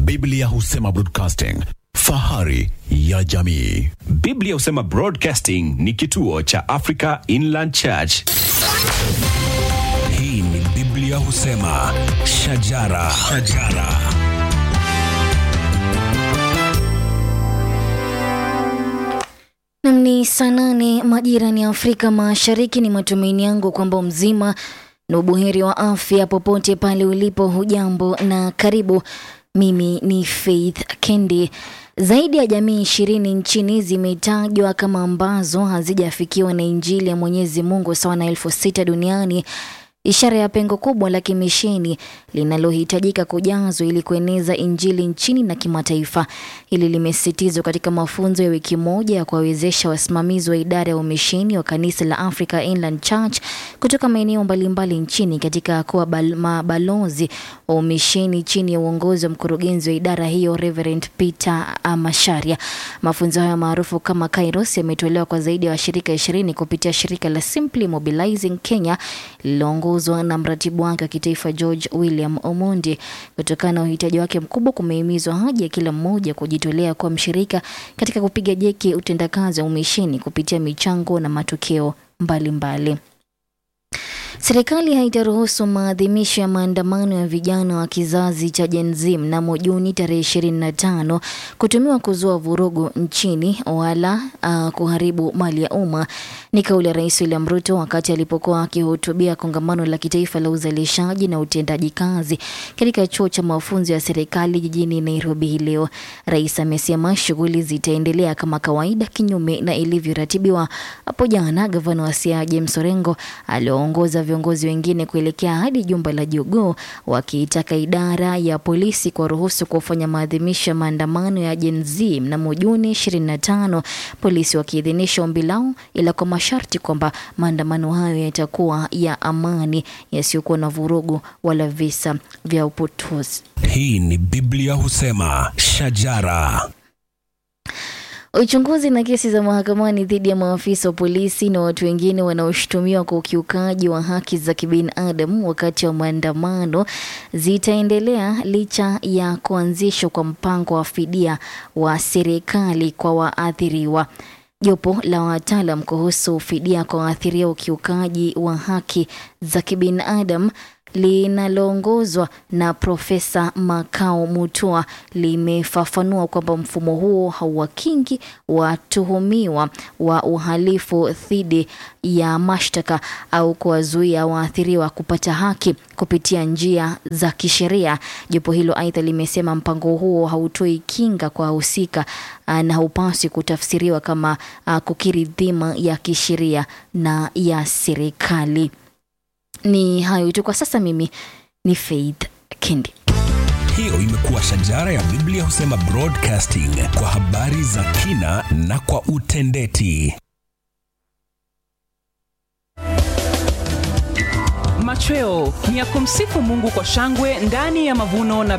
Biblia husema broadcasting, fahari ya jamii. Biblia husema Broadcasting ni kituo cha Africa Inland Church. Hii ni Biblia husema shajara, shajara. Nam ni saa nane majirani ya Afrika Mashariki. Ni matumaini yangu kwamba mzima na ubuheri wa afya popote pale ulipo. Hujambo na karibu. Mimi ni Faith Kendi. Zaidi ya jamii ishirini nchini zimetajwa kama ambazo hazijafikiwa na Injili ya Mwenyezi Mungu sawa na elfu sita duniani ishara ya pengo kubwa la kimisheni linalohitajika kujazwa ili kueneza injili nchini na kimataifa. Hili limesisitizwa katika mafunzo ya wiki moja ya kuwawezesha wasimamizi wa idara ya umisheni wa kanisa la Africa Inland Church kutoka maeneo mbalimbali nchini katika kuwa bal- mabalozi wa umisheni chini ya uongozi wa mkurugenzi wa idara hiyo Reverend Peter Masharia. Mafunzo hayo maarufu kama Kairos yametolewa kwa zaidi ya washirika ishirini kupitia shirika la Simply Mobilizing Kenya lililoongozwa na mratibu wake wa kitaifa George William Omondi. Kutokana na uhitaji wake mkubwa, kumehimizwa haja ya kila mmoja kujitolea kuwa mshirika katika kupiga jeki utendakazi wa umisheni kupitia michango na matokeo mbalimbali mbali. Serikali haitaruhusu maadhimisho ya maandamano ya vijana wa kizazi cha Gen Z mnamo Juni tarehe 25 kutumiwa kuzua vurugu nchini wala uh, kuharibu mali ya umma. Ni kauli ya Rais William Ruto wakati alipokuwa akihutubia kongamano la kitaifa la uzalishaji na utendaji kazi katika chuo cha mafunzo ya serikali jijini Nairobi hii leo. Rais amesema shughuli zitaendelea kama kawaida kinyume na ilivyoratibiwa. Hapo jana gavana wa Siaya James Orengo alioongoza viongozi wengine kuelekea hadi jumba la Jogoo wakiitaka idara ya polisi kuwaruhusu kufanya maadhimisho ya maandamano ya Gen Z mnamo Juni 25, polisi wakiidhinisha ombi lao, ila kwa masharti kwamba maandamano hayo yatakuwa ya amani yasiyokuwa na vurugu wala visa vya upotozi. Hii ni Biblia husema shajara. Uchunguzi na kesi za mahakamani dhidi ya maafisa wa polisi na watu wengine wanaoshutumiwa kwa ukiukaji wa haki za kibinadamu wakati wa maandamano zitaendelea licha ya kuanzishwa kwa mpango wa fidia wa serikali kwa waathiriwa. Jopo la wataalam kuhusu fidia kwa waathiriwa ukiukaji wa haki za kibinadamu linaloongozwa na Profesa Makao Mutua limefafanua kwamba mfumo huo hauwakingi watuhumiwa wa uhalifu dhidi ya mashtaka au kuwazuia waathiriwa kupata haki kupitia njia za kisheria. Jopo hilo aidha limesema mpango huo hautoi kinga kwa wahusika ah, na haupaswi kutafsiriwa kama ah, kukiri dhima ya kisheria na ya serikali. Ni hayo tu kwa sasa. Mimi ni Faith Kendi. Hiyo imekuwa shajara ya Biblia husema broadcasting kwa habari za kina na kwa utendeti. Machweo ni ya kumsifu Mungu kwa shangwe ndani ya mavuno na